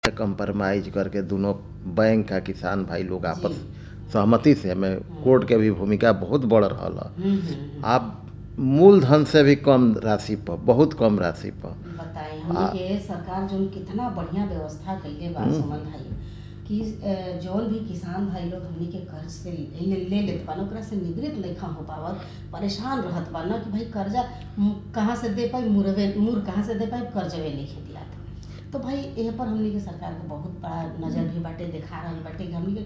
Compromise करके दोनों bank आ किसान भाई लोग आपस सहमति से हमें कोर्ट के भी भूमिका बहुत बड़ रहल ह हम्म, हम्म, हम्म। आप मूलधन से भी कम राशि पर बहुत कम राशि पर बताई हमनी के सरकार जोन कितना बढ़िया व्यवस्था कइले बा सुमन भाई कि अ, जौन भी किसान भाई लोग हमनी के कर्ज से ले ले लेत बा ना ओकरा से निवृत्त नइखा हो पावत परेशान रहत बा ना कि भाई कर्जा मु- कहाँ से दे पाई मुरवे मुर कहाँ से दे पाई कर्जवे लिखे दिया तो भाई एह पर हमनी के सरकार के बहुत बड़ा नजर भी बाटे देखा रहल बाटे कि हमनी के